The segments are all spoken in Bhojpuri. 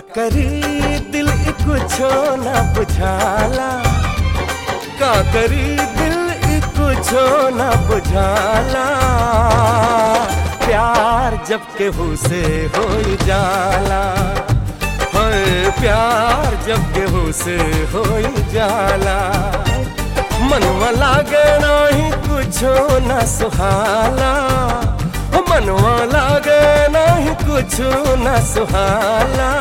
करी दिल ई कुछो न बुझाला का करी दिल ई कुछो न बुझाला प्यार जब केहू से हो जाला होए प्यार जब केहू से हो जाला मनवा लागे नहीं कुछो न सुहाला हो मनवा लागे नहीं कुछो न सुहाला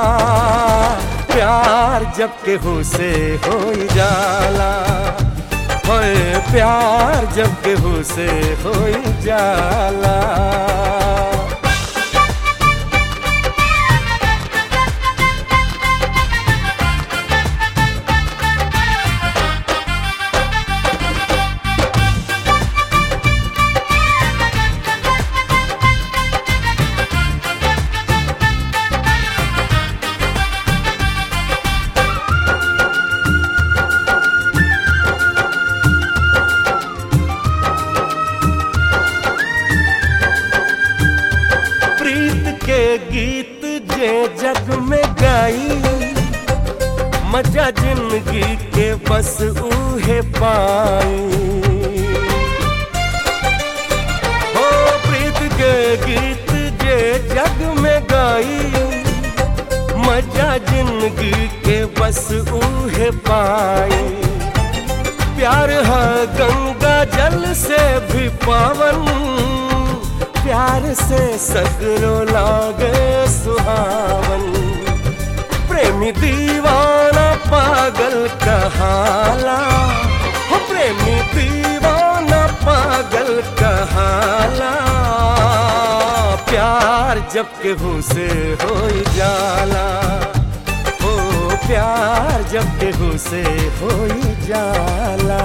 प्यार जब केहू से हो जाला होए प्यार जब केहू से हो जाला प्रीत के गीत जे जग में गाई मजा जिंदगी के बस उहे पाई हो प्रीत के गीत जे जग में गाई मजा जिंदगी के बस उहे पाई प्यार है गंगा जल से भी पावन प्यार से सगरो लागे सुहावन प्रेमी दीवाना पागल कहाला हो प्रेमी दीवाना पागल कहाला प्यार जब केहू से हो जाला हो प्यार जब केहू से हो जाला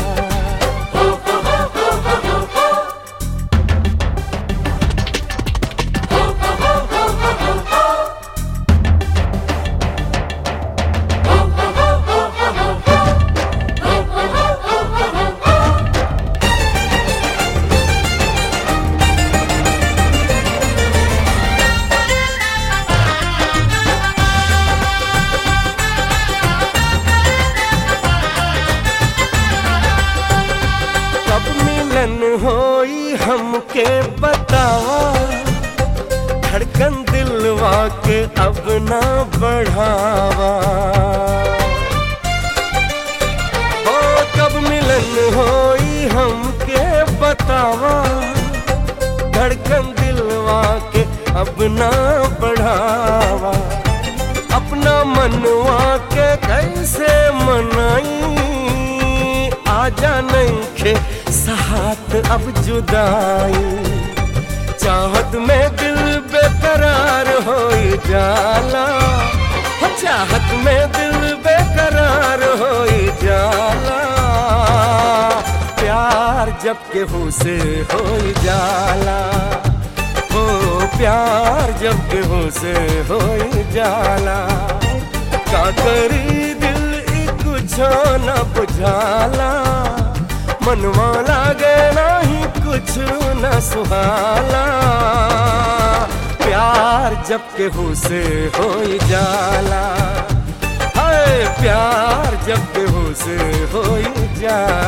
कब मिलन होई हमके बतावा धड़कन दिलवा के अब ना बढ़ावा हो कब मिलन होई हमके बतावा धड़कन दिलवा के अब ना बढ़ावा अपना मनवा के कैसे मनाई आजा नहीं खे साथ अब जुदाई चाहत में दिल बेकरार हो जाला हो चाहत में दिल बेकरार हो जाला प्यार जब केहू से हो जाला हो प्यार जब केहू से हो जाला का करी दिल ई कुछो न बुझाला मनवा लागे नहीं कुछ न सुहाला प्यार जब केहू से हो जाला हाय प्यार जब केहू से हो जाला